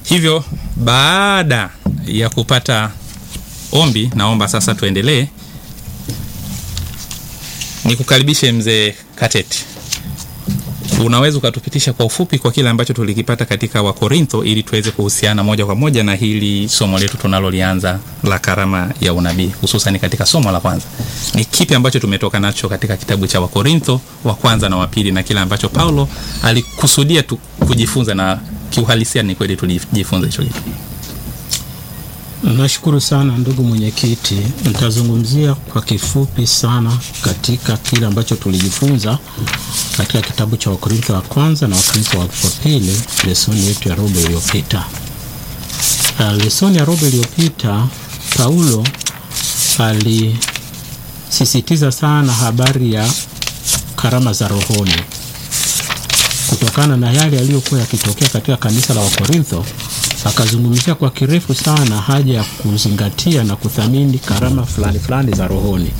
hivyo baada ya kupata ombi naomba sasa tuendelee nikukaribishe mzee kateti unaweza ukatupitisha kwa ufupi kwa kile ambacho tulikipata katika wakorintho ili tuweze kuhusiana moja kwa moja na hili somo letu tunalolianza la karama ya unabii hususan katika somo la kwanza ni kipi ambacho tumetoka nacho katika kitabu cha wakorintho wa kwanza na wa pili na kile ambacho paulo alikusudia tu kujifunza na kiuhalisia ni kweli tulijifunza hicho kitu Nashukuru sana ndugu mwenyekiti. Nitazungumzia kwa kifupi sana katika kile ambacho tulijifunza katika kitabu cha Wakorintho wa kwanza na Wakorintho wa pili, lesoni yetu ya robo iliyopita. Uh, lesoni ya robo iliyopita Paulo alisisitiza sana habari ya karama za rohoni kutokana na yale yaliyokuwa yakitokea katika kanisa la Wakorintho akazungumzia kwa kirefu sana haja ya kuzingatia na kuthamini karama fulani fulani za rohoni,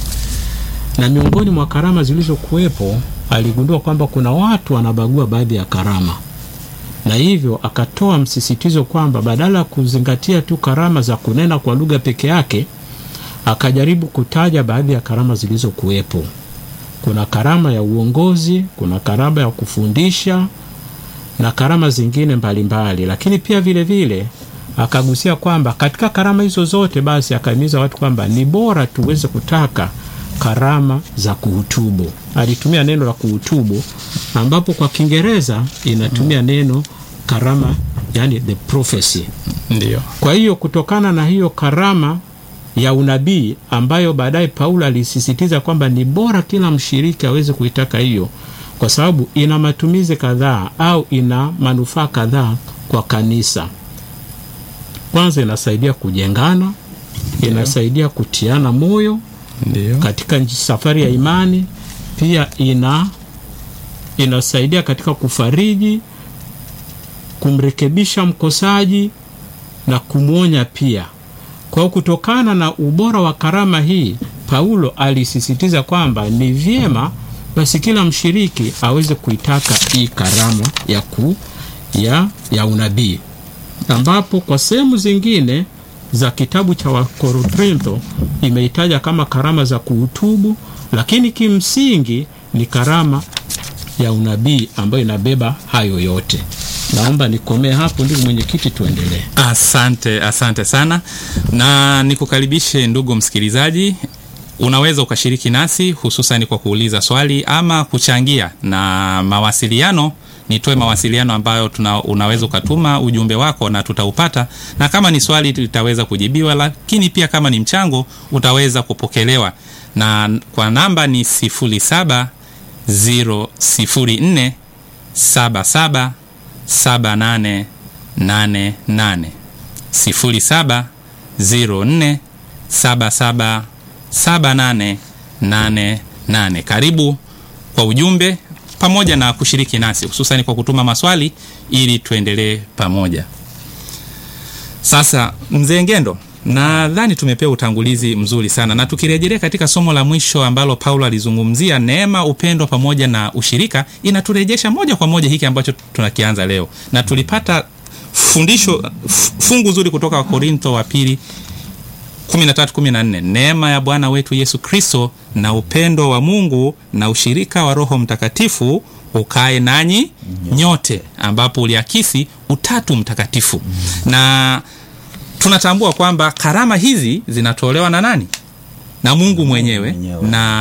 na miongoni mwa karama zilizokuwepo aligundua kwamba kuna watu wanabagua baadhi ya karama, na hivyo akatoa msisitizo kwamba badala ya kuzingatia tu karama za kunena kwa lugha peke yake, akajaribu kutaja baadhi ya karama zilizokuwepo. Kuna karama ya uongozi, kuna karama ya kufundisha na karama zingine mbalimbali mbali. Lakini pia vile vile akagusia kwamba katika karama hizo zote basi akahimiza watu kwamba ni bora tuweze kutaka karama za kuhutubu. Alitumia neno la kuhutubu ambapo kwa Kiingereza inatumia neno karama, yani the prophecy. ndio Kwa hiyo kutokana na hiyo karama ya unabii ambayo baadaye Paulo alisisitiza kwamba ni bora kila mshiriki aweze kuitaka hiyo kwa sababu ina matumizi kadhaa au ina manufaa kadhaa kwa kanisa. Kwanza, inasaidia kujengana, inasaidia kutiana moyo ndio katika nji- safari ya imani. Pia ina inasaidia katika kufariji, kumrekebisha mkosaji na kumwonya pia. Kwa hiyo kutokana na ubora wa karama hii, Paulo alisisitiza kwamba ni vyema basi kila mshiriki aweze kuitaka hii karama ya, ku, ya, ya unabii, ambapo kwa sehemu zingine za kitabu cha Wakorintho imeitaja kama karama za kuhutubu, lakini kimsingi ni karama ya unabii ambayo inabeba hayo yote. Naomba nikomee hapo, ndugu mwenyekiti, tuendelee. Asante, asante sana, na nikukaribishe ndugu msikilizaji. Unaweza ukashiriki nasi hususan kwa kuuliza swali ama kuchangia na mawasiliano. Nitoe mawasiliano ambayo tuna, unaweza ukatuma ujumbe wako na tutaupata, na kama ni swali litaweza kujibiwa, lakini pia kama ni mchango utaweza kupokelewa, na kwa namba ni 07 004 77 7888 07 04 77 7888. Karibu kwa ujumbe pamoja na kushiriki nasi hususani kwa kutuma maswali ili tuendelee pamoja. Sasa mzee Ngendo, nadhani tumepewa utangulizi mzuri sana, na tukirejelea katika somo la mwisho ambalo Paulo alizungumzia neema, upendo pamoja na ushirika, inaturejesha moja kwa moja hiki ambacho tunakianza leo, na tulipata fundisho f- fungu zuri kutoka Wakorintho wa pili 13:14 neema ya Bwana wetu Yesu Kristo na upendo wa Mungu na ushirika wa Roho Mtakatifu ukae nanyi nyote, ambapo uliakisi utatu mtakatifu na tunatambua kwamba karama hizi zinatolewa na nani? Na Mungu mwenyewe mwenyewe. na